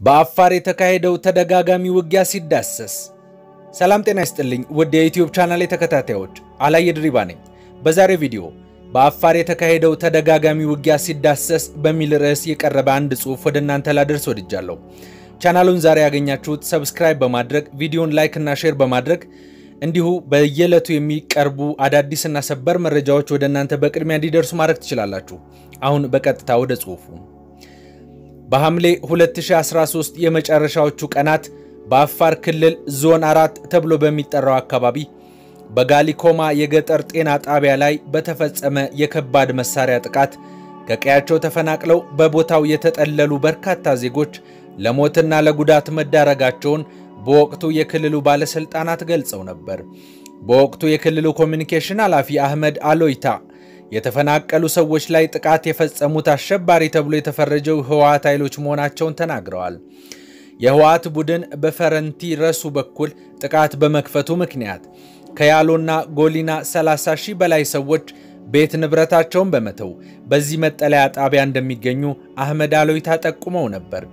በአፋር የተካሄደው ተደጋጋሚ ውጊያ ሲዳሰስ። ሰላም ጤና ይስጥልኝ ውድ የዩትዩብ ቻናል ተከታታዮች፣ አላየ ድሪባ ነኝ። በዛሬው ቪዲዮ በአፋር የተካሄደው ተደጋጋሚ ውጊያ ሲዳሰስ በሚል ርዕስ የቀረበ አንድ ጽሑፍ ወደ እናንተ ላደርስ ወድጃለሁ። ቻናሉን ዛሬ ያገኛችሁት ሰብስክራይብ በማድረግ ቪዲዮን ላይክ እና ሼር በማድረግ እንዲሁ በየዕለቱ የሚቀርቡ አዳዲስና ሰበር መረጃዎች ወደ እናንተ በቅድሚያ እንዲደርሱ ማድረግ ትችላላችሁ። አሁን በቀጥታ ወደ ጽሑፉ በሐምሌ 2013 የመጨረሻዎቹ ቀናት በአፋር ክልል ዞን አራት ተብሎ በሚጠራው አካባቢ በጋሊኮማ የገጠር ጤና ጣቢያ ላይ በተፈጸመ የከባድ መሳሪያ ጥቃት ከቀያቸው ተፈናቅለው በቦታው የተጠለሉ በርካታ ዜጎች ለሞትና ለጉዳት መዳረጋቸውን በወቅቱ የክልሉ ባለሥልጣናት ገልጸው ነበር። በወቅቱ የክልሉ ኮሚኒኬሽን ኃላፊ አህመድ አሎይታ የተፈናቀሉ ሰዎች ላይ ጥቃት የፈጸሙት አሸባሪ ተብሎ የተፈረጀው ህወሓት ኃይሎች መሆናቸውን ተናግረዋል። የህወሓት ቡድን በፈረንቲ ረሱ በኩል ጥቃት በመክፈቱ ምክንያት ከያሎና ጎሊና 30 ሺህ በላይ ሰዎች ቤት ንብረታቸውን በመተው በዚህ መጠለያ ጣቢያ እንደሚገኙ አህመድ አሎይታ ጠቁመው ነበር።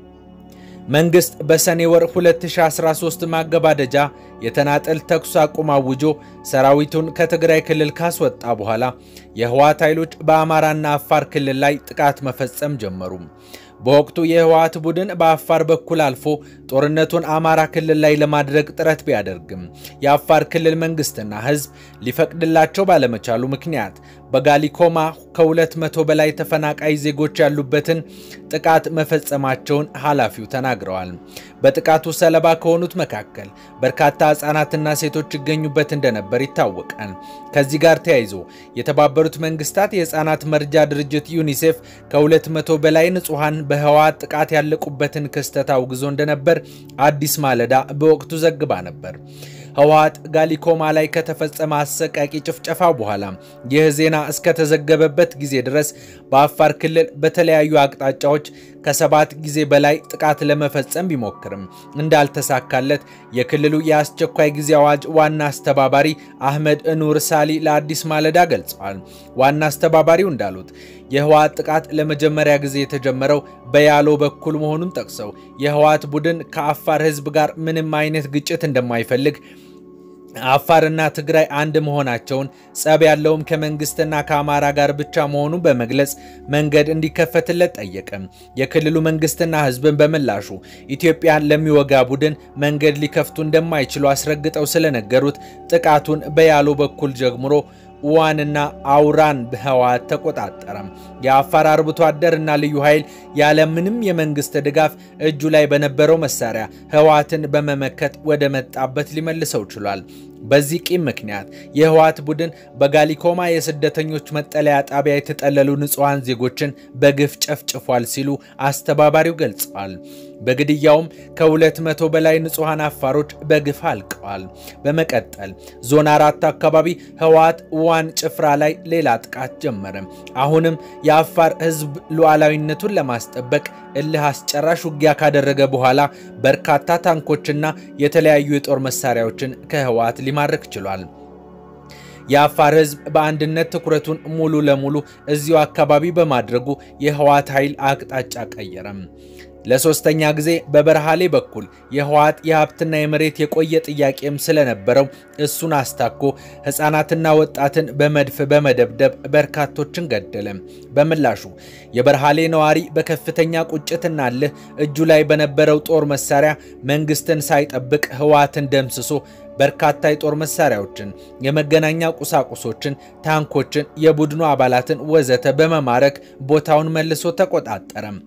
መንግሥት በሰኔ ወር 2013 ማገባደጃ የተናጠል ተኩስ አቁም አውጆ ሰራዊቱን ከትግራይ ክልል ካስወጣ በኋላ የህወሓት ኃይሎች በአማራና አፋር ክልል ላይ ጥቃት መፈጸም ጀመሩ። በወቅቱ የህወሓት ቡድን በአፋር በኩል አልፎ ጦርነቱን አማራ ክልል ላይ ለማድረግ ጥረት ቢያደርግም የአፋር ክልል መንግስትና ህዝብ ሊፈቅድላቸው ባለመቻሉ ምክንያት በጋሊኮማ ከሁለት መቶ በላይ ተፈናቃይ ዜጎች ያሉበትን ጥቃት መፈጸማቸውን ኃላፊው ተናግረዋል። በጥቃቱ ሰለባ ከሆኑት መካከል በርካታ ህጻናትና ሴቶች ይገኙበት እንደነበር ይታወቃል። ከዚህ ጋር ተያይዞ የተባበሩት መንግስታት የህፃናት መርጃ ድርጅት ዩኒሴፍ ከሁለት መቶ በላይ ንጹሐን በህወሓት ጥቃት ያለቁበትን ክስተት አውግዞ እንደነበር አዲስ ማለዳ በወቅቱ ዘግባ ነበር። ህወሓት ጋሊኮማ ላይ ከተፈጸመ አሰቃቂ ጭፍጨፋ በኋላ ይህ ዜና እስከተዘገበበት ጊዜ ድረስ በአፋር ክልል በተለያዩ አቅጣጫዎች ከሰባት ጊዜ በላይ ጥቃት ለመፈጸም ቢሞክርም እንዳልተሳካለት የክልሉ የአስቸኳይ ጊዜ አዋጅ ዋና አስተባባሪ አህመድ ኑር ሳሊ ለአዲስ ማለዳ ገልጸዋል። ዋና አስተባባሪው እንዳሉት የህወሓት ጥቃት ለመጀመሪያ ጊዜ የተጀመረው በያሎ በኩል መሆኑን ጠቅሰው የህወሓት ቡድን ከአፋር ህዝብ ጋር ምንም አይነት ግጭት እንደማይፈልግ አፋርና ትግራይ አንድ መሆናቸውን ጸብ ያለውም ከመንግስትና ከአማራ ጋር ብቻ መሆኑን በመግለጽ መንገድ እንዲከፈትለት ጠየቀ። የክልሉ መንግስትና ህዝብን በምላሹ ኢትዮጵያን ለሚወጋ ቡድን መንገድ ሊከፍቱ እንደማይችሉ አስረግጠው ስለነገሩት ጥቃቱን በያሎ በኩል ጀምሮ ዋንና አውራን ህወሓት ተቆጣጠረ። የአፋር አርብቶ አደርና ልዩ ኃይል ያለምንም የመንግስት ድጋፍ እጁ ላይ በነበረው መሳሪያ ህወሓትን በመመከት ወደ መጣበት ሊመልሰው ችሏል። በዚህ ቂም ምክንያት የህወሓት ቡድን በጋሊኮማ የስደተኞች መጠለያ ጣቢያ የተጠለሉ ንጹሐን ዜጎችን በግፍ ጨፍጭፏል ሲሉ አስተባባሪው ገልጸዋል። በግድያውም ከሁለት መቶ በላይ ንጹሐን አፋሮች በግፍ አልቀዋል። በመቀጠል ዞን አራት አካባቢ ህወሓት ዋን ጭፍራ ላይ ሌላ ጥቃት ጀመረ። አሁንም የአፋር ህዝብ ሉዓላዊነቱን ለማስጠበቅ እልህ አስጨራሽ ውጊያ ካደረገ በኋላ በርካታ ታንኮችና የተለያዩ የጦር መሳሪያዎችን ከህወሓት ሊማርክ ችሏል። የአፋር ህዝብ በአንድነት ትኩረቱን ሙሉ ለሙሉ እዚሁ አካባቢ በማድረጉ የህወሓት ኃይል አቅጣጫ ቀየረም። ለሶስተኛ ጊዜ በበረሃሌ በኩል የህወሓት የሀብትና የመሬት የቆየ ጥያቄም ስለነበረው እሱን አስታኮ ህፃናትና ወጣትን በመድፍ በመደብደብ በርካቶችን ገደለ። በምላሹ የበረሃሌ ነዋሪ በከፍተኛ ቁጭትና እልህ እጁ ላይ በነበረው ጦር መሳሪያ መንግስትን ሳይጠብቅ ህወሓትን ደምስሶ በርካታ የጦር መሳሪያዎችን፣ የመገናኛ ቁሳቁሶችን፣ ታንኮችን፣ የቡድኑ አባላትን ወዘተ በመማረክ ቦታውን መልሶ ተቆጣጠረም።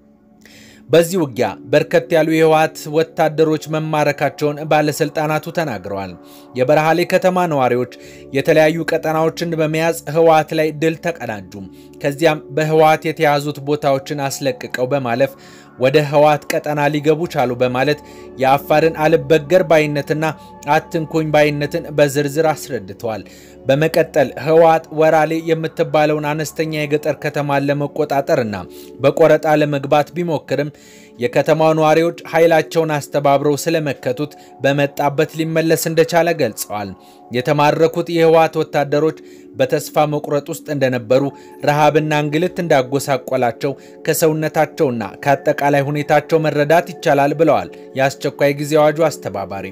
በዚህ ውጊያ በርከት ያሉ የህወሓት ወታደሮች መማረካቸውን ባለስልጣናቱ ተናግረዋል። የበረሃሌ ከተማ ነዋሪዎች የተለያዩ ቀጠናዎችን በመያዝ ህወሓት ላይ ድል ተቀዳጁ። ከዚያም በህወሓት የተያዙት ቦታዎችን አስለቅቀው በማለፍ ወደ ህወሓት ቀጠና ሊገቡ ቻሉ በማለት የአፋርን አልበገር ባይነትና አትንኩኝ ባይነትን በዝርዝር አስረድተዋል። በመቀጠል ህወሓት ወራሌ የምትባለውን አነስተኛ የገጠር ከተማን ለመቆጣጠርና በቆረጣ ለመግባት ቢሞክርም የከተማው ነዋሪዎች ኃይላቸውን አስተባብረው ስለመከቱት በመጣበት ሊመለስ እንደቻለ ገልጸዋል። የተማረኩት የህወሓት ወታደሮች በተስፋ መቁረጥ ውስጥ እንደነበሩ፣ ረሃብና እንግልት እንዳጎሳቆላቸው ከሰውነታቸውና ከአጠቃላይ ሁኔታቸው መረዳት ይቻላል ብለዋል የአስቸኳይ ጊዜ አዋጁ አስተባባሪ።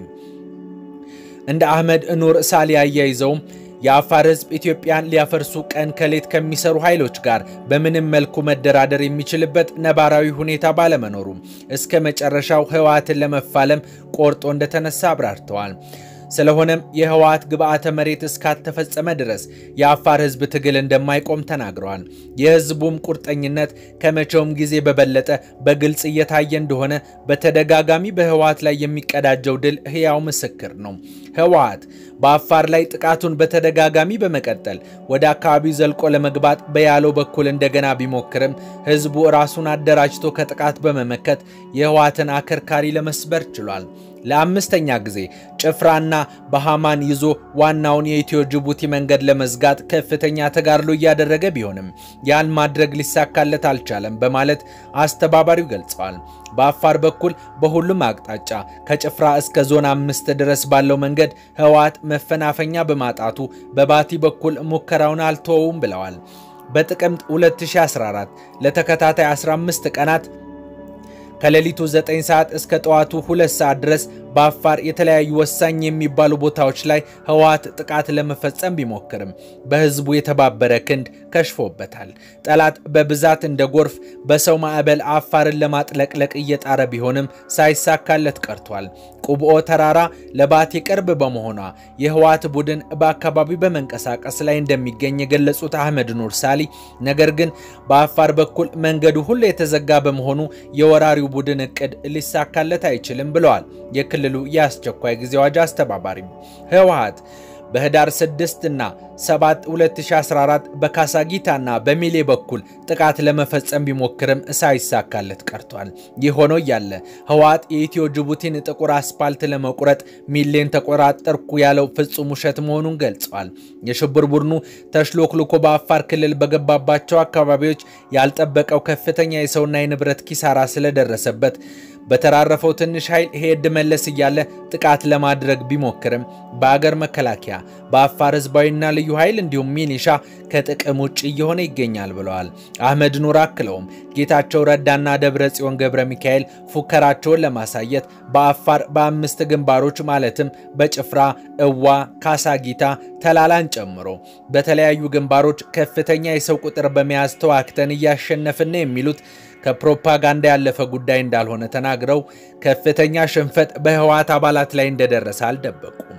እንደ አህመድ ኑር ሳሊ አያይዘውም የአፋር ህዝብ ኢትዮጵያን ሊያፈርሱ ቀን ከሌት ከሚሰሩ ኃይሎች ጋር በምንም መልኩ መደራደር የሚችልበት ነባራዊ ሁኔታ ባለመኖሩ እስከ መጨረሻው ህወሓትን ለመፋለም ቆርጦ እንደተነሳ አብራርተዋል። ስለሆነም የህወሓት ግብዓተ መሬት እስካልተፈጸመ ድረስ የአፋር ህዝብ ትግል እንደማይቆም ተናግረዋል። የህዝቡም ቁርጠኝነት ከመቼውም ጊዜ በበለጠ በግልጽ እየታየ እንደሆነ በተደጋጋሚ በህወሓት ላይ የሚቀዳጀው ድል ህያው ምስክር ነው። ህወሓት በአፋር ላይ ጥቃቱን በተደጋጋሚ በመቀጠል ወደ አካባቢው ዘልቆ ለመግባት በያለው በኩል እንደገና ቢሞክርም ህዝቡ ራሱን አደራጅቶ ከጥቃት በመመከት የህወሓትን አከርካሪ ለመስበር ችሏል። ለአምስተኛ ጊዜ ጭፍራና በሃማን ይዞ ዋናውን የኢትዮ ጅቡቲ መንገድ ለመዝጋት ከፍተኛ ተጋድሎ እያደረገ ቢሆንም ያን ማድረግ ሊሳካለት አልቻለም በማለት አስተባባሪው ገልጸዋል። በአፋር በኩል በሁሉም አቅጣጫ ከጭፍራ እስከ ዞን አምስት ድረስ ባለው መንገድ ህወሓት መፈናፈኛ በማጣቱ በባቲ በኩል ሙከራውን አልተወውም ብለዋል። በጥቅምት 2014 ለተከታታይ 15 ቀናት ከሌሊቱ 9 ሰዓት እስከ ጠዋቱ 2 ሰዓት ድረስ በአፋር የተለያዩ ወሳኝ የሚባሉ ቦታዎች ላይ ህወሓት ጥቃት ለመፈጸም ቢሞክርም በህዝቡ የተባበረ ክንድ ከሽፎበታል። ጠላት በብዛት እንደ ጎርፍ በሰው ማዕበል አፋርን ለማጥለቅለቅ እየጣረ ቢሆንም ሳይሳካለት ቀርቷል። ቁብኦ ተራራ ለባቴ ቅርብ በመሆኗ የህወሓት ቡድን በአካባቢው በመንቀሳቀስ ላይ እንደሚገኝ የገለጹት አህመድ ኑር ሳሊ፣ ነገር ግን በአፋር በኩል መንገዱ ሁሉ የተዘጋ በመሆኑ የወራሪው ቡድን እቅድ ሊሳካለት አይችልም ብለዋል። የክልሉ የአስቸኳይ ጊዜ አዋጅ አስተባባሪ ህወሓት በህዳር 6 እና 7 2014 በካሳጊታና በሚሌ በኩል ጥቃት ለመፈጸም ቢሞክርም ሳይሳካለት ቀርቷል። ይህ ሆኖ እያለ ህወሓት የኢትዮ ጅቡቲን ጥቁር አስፓልት ለመቁረጥ ሚሌን ተቆራጠርኩ ያለው ፍጹም ውሸት መሆኑን ገልጸዋል። የሽብር ቡድኑ ተሽሎክልኮ በአፋር ክልል በገባባቸው አካባቢዎች ያልጠበቀው ከፍተኛ የሰውና የንብረት ኪሳራ ስለደረሰበት በተራረፈው ትንሽ ኃይል ሄድ መለስ እያለ ጥቃት ለማድረግ ቢሞክርም በአገር መከላከያ በአፋር ህዝባዊና ልዩ ኃይል እንዲሁም ሚኒሻ ከጥቅም ውጭ እየሆነ ይገኛል ብለዋል። አህመድ ኑር አክለውም ጌታቸው ረዳና ደብረ ጽዮን ገብረ ሚካኤል ፉከራቸውን ለማሳየት በአፋር በአምስት ግንባሮች ማለትም በጭፍራ፣ እዋ፣ ካሳጊታ፣ ተላላን ጨምሮ በተለያዩ ግንባሮች ከፍተኛ የሰው ቁጥር በመያዝ ተዋክተን እያሸነፍን የሚሉት ከፕሮፓጋንዳ ያለፈ ጉዳይ እንዳልሆነ ተናግረው ከፍተኛ ሽንፈት በህወሓት አባላት ላይ እንደደረሰ አልደበቁም።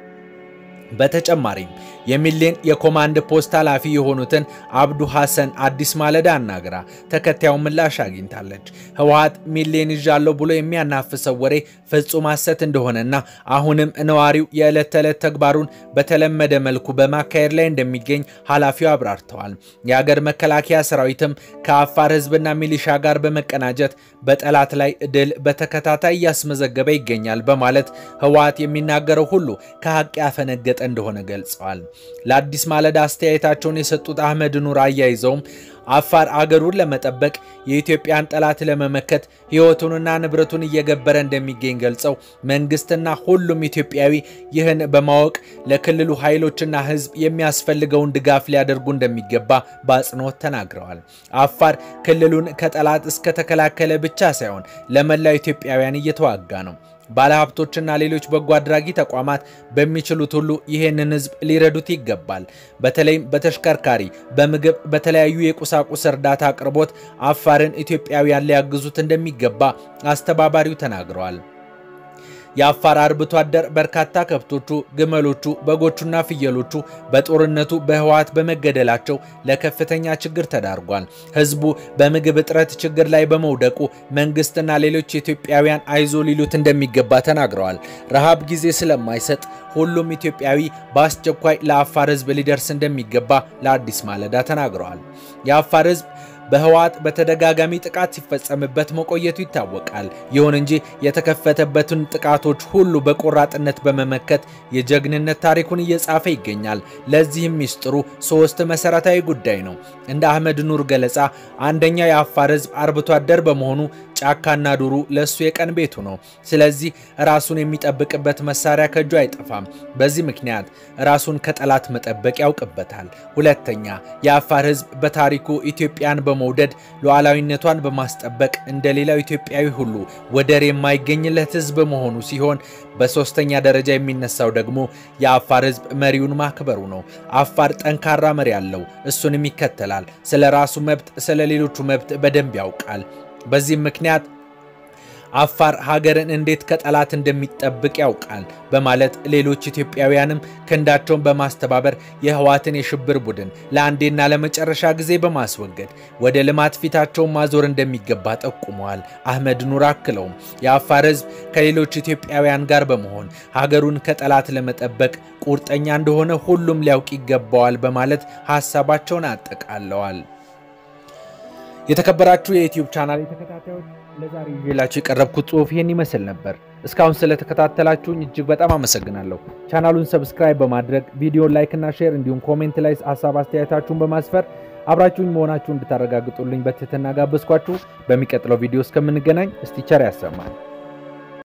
በተጨማሪም የሚሌን የኮማንድ ፖስት ኃላፊ የሆኑትን አብዱ ሐሰን አዲስ ማለዳ አናግራ ተከታዩን ምላሽ አግኝታለች። ህወሓት ሚሌን ይዣለሁ ብሎ የሚያናፍሰው ወሬ ፍጹም ሐሰት እንደሆነና አሁንም ነዋሪው የዕለት ተዕለት ተግባሩን በተለመደ መልኩ በማካሄድ ላይ እንደሚገኝ ኃላፊው አብራርተዋል። የአገር መከላከያ ሰራዊትም ከአፋር ህዝብና ሚሊሻ ጋር በመቀናጀት በጠላት ላይ ድል በተከታታይ እያስመዘገበ ይገኛል በማለት ህወሓት የሚናገረው ሁሉ ከሀቅ ያፈነገጠ እንደሆነ ገልጸዋል። ለአዲስ ማለዳ አስተያየታቸውን የሰጡት አህመድ ኑር አያይዘውም አፋር አገሩን ለመጠበቅ የኢትዮጵያን ጠላት ለመመከት ህይወቱንና ንብረቱን እየገበረ እንደሚገኝ ገልጸው መንግስትና ሁሉም ኢትዮጵያዊ ይህን በማወቅ ለክልሉ ኃይሎችና ህዝብ የሚያስፈልገውን ድጋፍ ሊያደርጉ እንደሚገባ በአጽንኦት ተናግረዋል። አፋር ክልሉን ከጠላት እስከተከላከለ ብቻ ሳይሆን ለመላው ኢትዮጵያውያን እየተዋጋ ነው። ባለሀብቶችና ሌሎች በጎ አድራጊ ተቋማት በሚችሉት ሁሉ ይህንን ህዝብ ሊረዱት ይገባል። በተለይም በተሽከርካሪ፣ በምግብ፣ በተለያዩ የቁሳቁስ እርዳታ አቅርቦት አፋርን ኢትዮጵያውያን ሊያግዙት እንደሚገባ አስተባባሪው ተናግረዋል። የአፋር አርብቶ አደር በርካታ ከብቶቹ፣ ግመሎቹ፣ በጎቹና ፍየሎቹ በጦርነቱ በህወሓት በመገደላቸው ለከፍተኛ ችግር ተዳርጓል። ህዝቡ በምግብ እጥረት ችግር ላይ በመውደቁ መንግስትና ሌሎች ኢትዮጵያውያን አይዞ ሊሉት እንደሚገባ ተናግረዋል። ረሃብ ጊዜ ስለማይሰጥ ሁሉም ኢትዮጵያዊ በአስቸኳይ ለአፋር ህዝብ ሊደርስ እንደሚገባ ለአዲስ ማለዳ ተናግረዋል። የአፋር ህዝብ በህወሓት በተደጋጋሚ ጥቃት ሲፈጸምበት መቆየቱ ይታወቃል። ይሁን እንጂ የተከፈተበትን ጥቃቶች ሁሉ በቆራጥነት በመመከት የጀግንነት ታሪኩን እየጻፈ ይገኛል። ለዚህም ሚስጥሩ ሶስት መሰረታዊ ጉዳይ ነው። እንደ አህመድ ኑር ገለጻ አንደኛው የአፋር ህዝብ አርብቶ አደር በመሆኑ ጫካና ዱሩ ለእሱ የቀን ቤቱ ነው። ስለዚህ ራሱን የሚጠብቅበት መሳሪያ ከእጁ አይጠፋም። በዚህ ምክንያት ራሱን ከጠላት መጠበቅ ያውቅበታል። ሁለተኛ የአፋር ሕዝብ በታሪኩ ኢትዮጵያን በመውደድ ሉዓላዊነቷን በማስጠበቅ እንደ ሌላው ኢትዮጵያዊ ሁሉ ወደር የማይገኝለት ሕዝብ መሆኑ ሲሆን በሶስተኛ ደረጃ የሚነሳው ደግሞ የአፋር ሕዝብ መሪውን ማክበሩ ነው። አፋር ጠንካራ መሪ አለው፣ እሱንም ይከተላል። ስለ ራሱ መብት፣ ስለ ሌሎቹ መብት በደንብ ያውቃል። በዚህም ምክንያት አፋር ሀገርን እንዴት ከጠላት እንደሚጠብቅ ያውቃል በማለት ሌሎች ኢትዮጵያውያንም ክንዳቸውን በማስተባበር የህወሓትን የሽብር ቡድን ለአንዴና ለመጨረሻ ጊዜ በማስወገድ ወደ ልማት ፊታቸውን ማዞር እንደሚገባ ጠቁመዋል። አህመድ ኑር አክለውም የአፋር ህዝብ ከሌሎች ኢትዮጵያውያን ጋር በመሆን ሀገሩን ከጠላት ለመጠበቅ ቁርጠኛ እንደሆነ ሁሉም ሊያውቅ ይገባዋል በማለት ሀሳባቸውን አጠቃለዋል። የተከበራችሁ የዩቲዩብ ቻናል ተከታታዮች ለዛሬ ይዤላችሁ የቀረብኩት ጽሑፍ ይህን ይመስል ነበር። እስካሁን ስለተከታተላችሁኝ እጅግ በጣም አመሰግናለሁ። ቻናሉን ሰብስክራይብ በማድረግ ቪዲዮን ላይክ እና ሼር እንዲሁም ኮሜንት ላይ ሀሳብ አስተያየታችሁን በማስፈር አብራችሁኝ መሆናችሁን እንድታረጋግጡልኝ በትህትና ጋበዝኳችሁ። በሚቀጥለው ቪዲዮ እስከምንገናኝ እስቲ ቸር ያሰማል።